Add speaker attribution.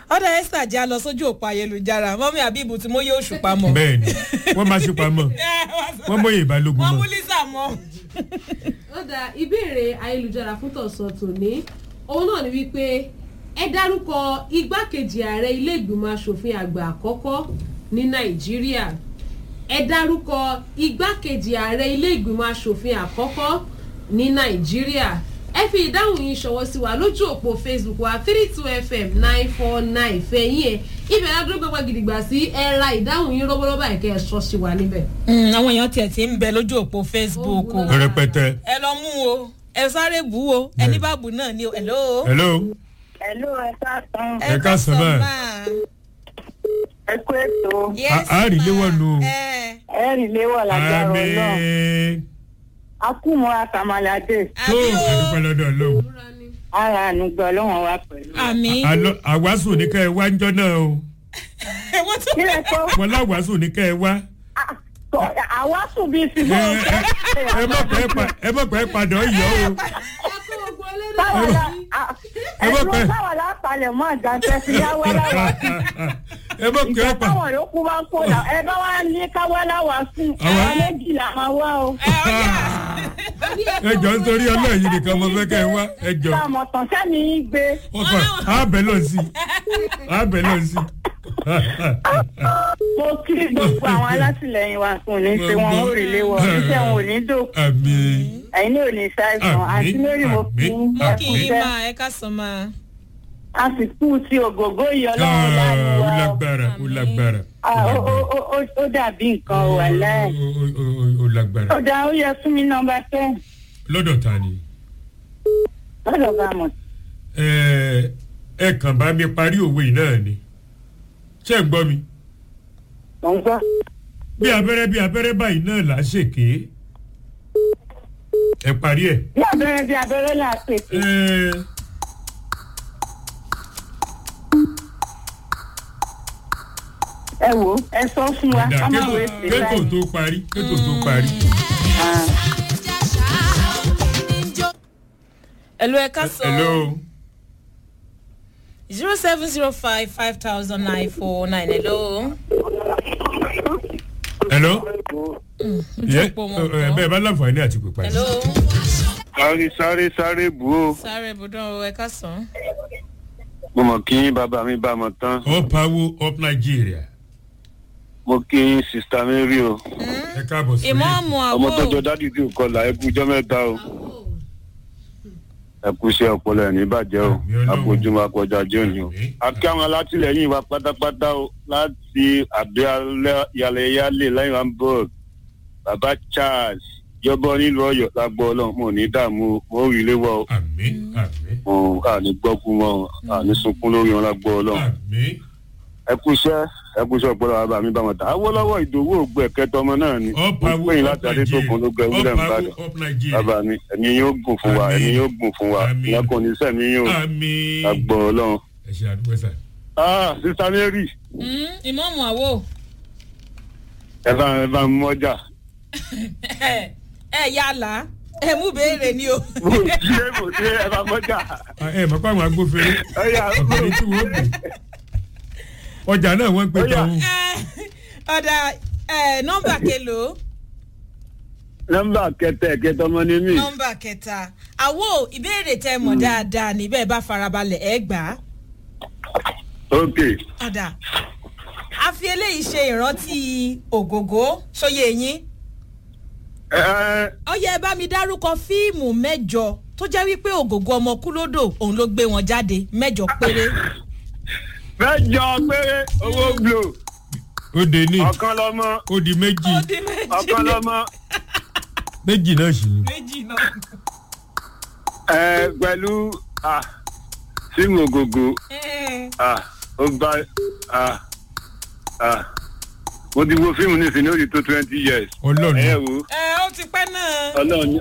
Speaker 1: ọ̀dà esther jẹ́ a lọ sójú òpó ayélujára mọ́mí àbíbù tí mo yé oṣù pamọ́.
Speaker 2: bẹ́ẹ̀ ni wọ́n máa ṣe pamọ́ wọ́n mọ̀yè ìbálòpọ̀
Speaker 1: wọ́n
Speaker 2: mọ́.
Speaker 1: mú lisa mọ́.
Speaker 3: ó dá ìbéèrè ayélujára fún tọ̀sán tòní òun náà ni wípé ẹ dárúkọ igbákejì ààrẹ ilé ìgbìmọ̀ asòfin àgbà àkọ́kọ́ ní nàìjíríà ẹ dárúkọ igbákejì ààrẹ ilé ìgbìmọ̀ asòfin àkọ́kọ́ ní nàìjíríà ẹ fi ìdáhùn yín ṣọwọ́ sí wa lójú òpó facebook wa three two fm nine four nine fẹ̀yìn ẹ̀ ibẹ̀ ládùúgbò gbàgbà gidigba sí ẹ ra ìdáhùn yín rọ́bọ́rọ́bà ẹ̀kẹ́ ẹ̀ sọ sí wa níbẹ̀.
Speaker 1: Mm, àwọn èèyàn tiẹ̀ ti ń bẹ lójú òpó facebook o.
Speaker 3: Ó
Speaker 2: rẹpẹtẹ.
Speaker 1: ẹ lọ mú o ẹ sáré bù ú o ẹni bá bù náà ni o hello.
Speaker 2: hello
Speaker 4: Hello, ẹ káàsán.
Speaker 2: Ẹ káàsán máa.
Speaker 1: máa.
Speaker 4: Ẹ kú ètò.
Speaker 1: Yes,
Speaker 2: A- a rí
Speaker 1: ma.
Speaker 2: léwọ́ nù.
Speaker 1: ẹ
Speaker 4: Ẹ rìn léwọ̀ lágbára ọlọ́run.
Speaker 2: àmín
Speaker 4: A kú mọ́ àtàmàlàdé.
Speaker 2: tó
Speaker 1: àbí o
Speaker 2: àdúpẹ́ lọ́dọ̀ ọlọ́run.
Speaker 3: múra ni.
Speaker 4: Ara ànúgbọ́ ọlọ́run wa pẹ̀lú.
Speaker 1: àmì.
Speaker 2: Àlọ́- àwàsù ní ká ẹ wá ń jọ́ náà o
Speaker 1: wọ́n tún
Speaker 4: Kí lẹ sọ?
Speaker 2: wọn láwàsù ní ká ẹ wá.
Speaker 4: Ah, kọ- Àwa sùn bíi ti
Speaker 2: ẹ
Speaker 4: bọ́.
Speaker 2: ẹ- ẹ mọ̀ pé pa- ẹ mọ̀ pé padà yọ o.
Speaker 3: ẹ kó gbogbo ẹlẹ́dàá
Speaker 4: Táwa
Speaker 3: sí.
Speaker 4: la ah,
Speaker 2: Ẹ mọ̀
Speaker 4: ẹ̀dùn
Speaker 2: pé-
Speaker 4: táwa la palẹ̀ mọ́ àjàntẹ́ sí yáwá láwa sí.
Speaker 2: ẹ mọ̀ pé
Speaker 4: Ìjọ
Speaker 2: pa
Speaker 4: táwọn yòókù bá ń kó la ẹ bá wá ní káwá láwa sùn.
Speaker 2: Àwa-
Speaker 4: Àwọn méjì là máa wá o.
Speaker 1: ẹ ọjà.
Speaker 2: ẹ jọ nítorí ọlọ́run yìí nìkan mo fẹ́ kẹ́ ẹ wá ẹ jọ.
Speaker 4: Táwọn tàn sẹ́ni yín gbé.
Speaker 2: ọkọ àbẹ̀ lọ sí àbẹ̀ lọ sí.
Speaker 4: Mo kí gbogbo àwọn alátìlẹyìn wa kò ní ṣe wọn ó rí léwọ̀. Iṣẹ́ wọn ò ní dòkú.
Speaker 2: àmín
Speaker 4: ẹ̀yin ní òní ṣàìsàn
Speaker 2: Àmín,
Speaker 4: àti lórí mo fi
Speaker 2: àmín,
Speaker 1: mo kì í
Speaker 4: ẹkúṣẹ́
Speaker 1: máa ẹ káàsán máa.
Speaker 4: a sì kú sí ògógó yìí ọlọ́run
Speaker 2: Ah,
Speaker 4: láàánú
Speaker 2: ó
Speaker 4: wa o.
Speaker 2: lágbára ó lágbára.
Speaker 4: Ah, ó- ó- ó- ó- ó dàbí nǹkan wà láì.
Speaker 2: Ó- ó- ó- ó lágbára.
Speaker 4: ó dá ó yẹ fún mi nọmba ten
Speaker 2: lọ́dọ̀ ta ni.
Speaker 4: lọ́dọ̀ bá mọ̀.
Speaker 2: ẹ ẹ kàn bá mi parí òwe yìí náà ni ṣé ẹ gbọ́ mi
Speaker 4: mò ń gbọ́.
Speaker 2: bí abẹ́rẹ́ bí abẹ́rẹ́ báyìí náà là á ṣèké ẹ parí ẹ̀.
Speaker 4: bí abẹ́rẹ́ bí abẹ́rẹ́ là á pèsè.
Speaker 2: ẹ
Speaker 4: ẹ wò ó ẹ sọ fún wa
Speaker 2: ọ̀dà
Speaker 4: ká má
Speaker 2: kétò
Speaker 4: wé sí
Speaker 2: kétò
Speaker 4: láì.
Speaker 2: tó parí kétò tó parí.
Speaker 1: hello ẹ káàsán.
Speaker 2: hello
Speaker 1: zero seven zero five five thousand nine four nine hello.
Speaker 2: hello yẹ
Speaker 1: òpó wọn
Speaker 2: ẹ
Speaker 1: kọ́.
Speaker 2: bẹ́ẹ̀ bá láǹfààní àti pípa
Speaker 1: hello.
Speaker 5: sáré sáré sáré bù ó
Speaker 1: sáré ibùdó ẹ káàsán.
Speaker 5: mo mọ̀ kí bàbá mi bá mọ̀ tán
Speaker 2: up power up nigeria
Speaker 5: mo kí sista mi rí o
Speaker 2: ẹ káàbọ̀ sí
Speaker 1: ìmọ̀ọ́mù
Speaker 5: ọmọ
Speaker 1: àwọ̀
Speaker 5: tọjọ dádì tí ò kọlà ẹ kú ijọ́ mẹ́ta o ẹ kú iṣẹ́ ọpọlọ ẹ̀ ní bàjẹ́ o
Speaker 2: Àmì Ọlọ́run.
Speaker 5: àpòjùmọ̀ àpọ̀jà jẹ́ òní o
Speaker 2: Àmì.
Speaker 5: a kí àwọn alátìlẹyìn wa pátápátá o láti àdéhàlẹ́yàlẹ́ lẹ́yìn hamburg baba charles yọbọ nílùú ọyọ lágbó ọlọrun mo ní dààmú o mo rí ilé wọ
Speaker 2: àmì àmì
Speaker 5: o àní gbọ́kú wọn o àní sunkún lórí wọn lágbó ọlọrun
Speaker 2: àmì
Speaker 5: ẹ kú iṣẹ́ ẹ kú iṣẹ́ ọpọlọ bàbá mi bá wọn ta awolowo ìdòwò ògbẹ kẹtọ ọmọ náà ni
Speaker 2: up
Speaker 5: mo
Speaker 2: power
Speaker 5: pè yín
Speaker 2: up
Speaker 5: láti adétòkun ló gbẹ
Speaker 2: nigeria
Speaker 5: wúlẹ̀
Speaker 2: up
Speaker 5: ń bàdàn
Speaker 2: power up nigeria
Speaker 5: bàbá mi ẹ̀mí yóò gùn fún wa
Speaker 2: Àmín.
Speaker 5: ẹ̀mí yóò gùn fún wa
Speaker 2: Àmín.
Speaker 5: ìyẹn kò ní sẹ̀mí yóò
Speaker 2: àmì
Speaker 5: àgbọ̀ ọlọ́run.
Speaker 2: ẹ ṣe àdúgbò sá.
Speaker 5: ah sista mary
Speaker 1: ìmọ̀ọ́mù àwọ̀
Speaker 5: ẹ bá ẹ bá mú ọjà
Speaker 1: ẹ yàlá ẹ mú béèrè ni o.
Speaker 5: mo ṣe mo ṣe ẹ bá mú ọjà
Speaker 2: ẹ mọ̀ pé àwọn agbófinró
Speaker 5: ẹ yà
Speaker 2: ọ̀gbìn tí wọ́n gbìn ọjà náà wọ́n ń pè
Speaker 5: Ó yá.
Speaker 2: tán
Speaker 1: Ẹ, ọ̀dà ẹ, nọ́mbà kelo
Speaker 5: nọmba kẹtẹ kẹtọ ọmọ ní mí
Speaker 1: nọ́mbà kẹta àwo ìbéèrè tẹ mọ̀ dáadáa ní bẹ́ẹ̀ bá farabalẹ̀ ẹ gbà á.
Speaker 5: ok
Speaker 1: ọ̀dà a fi eléyìí ṣe ìrántí ògògó sóye yín
Speaker 5: ẹ ẹ
Speaker 1: ọyẹ ẹ bá mi dárúkọ fíìmù mẹ́jọ tó jẹ́ wípé ògògó ọmọ kúlódò òun ló gbé wọn jáde mẹ́jọ péré.
Speaker 5: mẹjọ péré owó glo
Speaker 2: ó de ní
Speaker 5: ọ̀kan lọ́mọ
Speaker 2: ó di méjì
Speaker 1: ó dín méjì
Speaker 5: ọ̀kan lọ́mọ
Speaker 2: méjì náà sì ni.
Speaker 1: méjì náà.
Speaker 5: ẹ pẹ̀lú ah símù ògògò
Speaker 1: Ẹ,
Speaker 5: ah ó bá ah ah mo ti wo fíìmù nísìnyí ó ti tó twenty years
Speaker 2: ọlọ́run
Speaker 5: ẹ wò
Speaker 1: ẹ ó ti pẹ́ náà.
Speaker 5: ọlọ́run